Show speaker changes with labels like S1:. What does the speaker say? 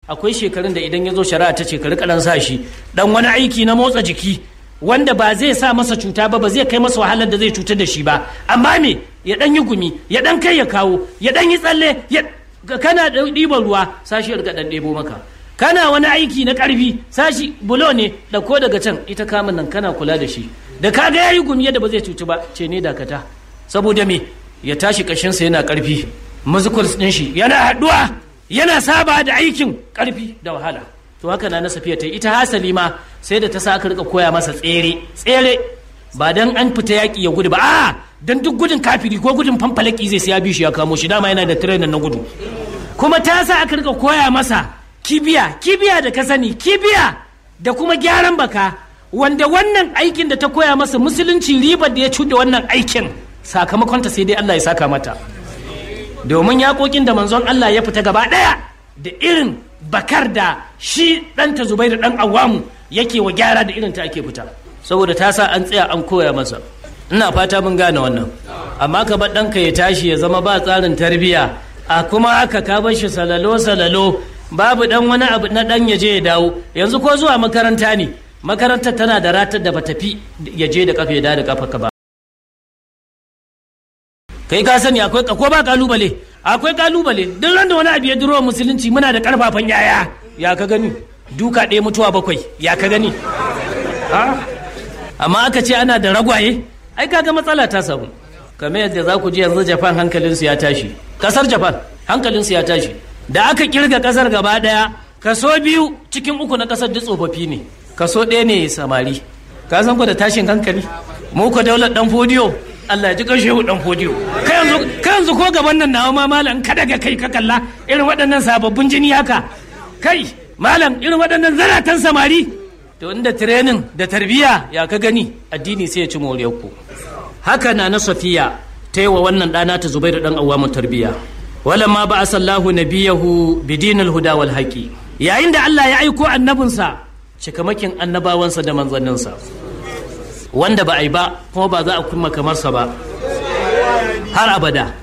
S1: akwai shekarun da idan ya zo shari'a ta ce ka rika dan sa shi dan wani aiki na motsa jiki wanda ba zai sa masa cuta ba ba zai kai masa wahalar da zai cutar da shi ba amma me ya dan yi gumi ya dan kai ya kawo ya dan yi tsalle ya kana ɗiban ruwa sashi ya dan ɗebo maka kana wani aiki na ƙarfi sashi bulo ne ɗauko daga can ita kamun nan kana kula da shi da kaga yayi gumi yadda ba zai cuci ba ce ne dakata saboda me ya tashi ƙashinsa yana ƙarfi musicals ɗin shi yana haɗuwa yana saba da aikin ƙarfi da wahala to haka na na safiya ta ita hasali ma sai da ta sa aka rika koya masa tsere tsere ba dan an fita yaƙi ya gudu ba a dan duk gudun kafiri ko gudun fanfalaki zai sai ya bi shi ya kamo shi dama yana da trainer na gudu kuma ta sa aka rika koya masa kibiya kibiya da ka sani kibiya da kuma gyaran baka wanda wannan aikin da ta koya masa musulunci ribar da ya cuda wannan aikin sakamakonta sai dai Allah ya saka mata domin yaƙoƙin da manzon Allah ya fita gaba ɗaya da irin bakar da shi ɗanta zubairu ɗan awamu yake wa gyara da irin ta ake fita saboda ta sa an tsaya an koya masa ina fata mun gane wannan amma ka bar ɗanka ya tashi ya zama ba tsarin tarbiyya a kuma haka ka bar shi salalo salalo babu ɗan wani abu na ɗan ya je ya dawo yanzu ko zuwa makaranta ne makarantar tana da ratar da ba tafi ya je da kafa ya da kafa ka ba kai ka sani akwai ko ba kalubale akwai kalubale duk ran da wani abu ya duro musulunci muna da karfafan yaya ya ka gani duka ɗaya mutuwa bakwai ya ka gani amma aka ce ana da ragwaye ai kaga matsala ta samu kamar yadda za ku ji yanzu japan hankalinsu ya tashi kasar japan hankalinsu ya tashi da aka kirga kasar gaba daya kaso biyu cikin uku na kasar duk tsofaffi ne kaso ɗaya ne samari ka san ku da tashin hankali mu ko daular dan fodiyo Allah ya ji ƙarshe dan fodiyo kai yanzu kai yanzu ko gaban nan nawa ma malam ka daga kai ka kalla irin waɗannan sababbin jini haka kai malam irin waɗannan zaratan samari to inda training da tarbiyya ya ka gani addini sai ya ci moriyar ku haka na na safiya ta yi wa wannan ɗana ta zubairu ɗan awamun tarbiyya walamma ba asallahu nabiyahu bidinul huda wal haqi yayin da Allah ya aiko annabinsa cikamakin annabawansa da manzanninsa wanda ba a yi ba kuma ba za a kuma kamarsa ba har abada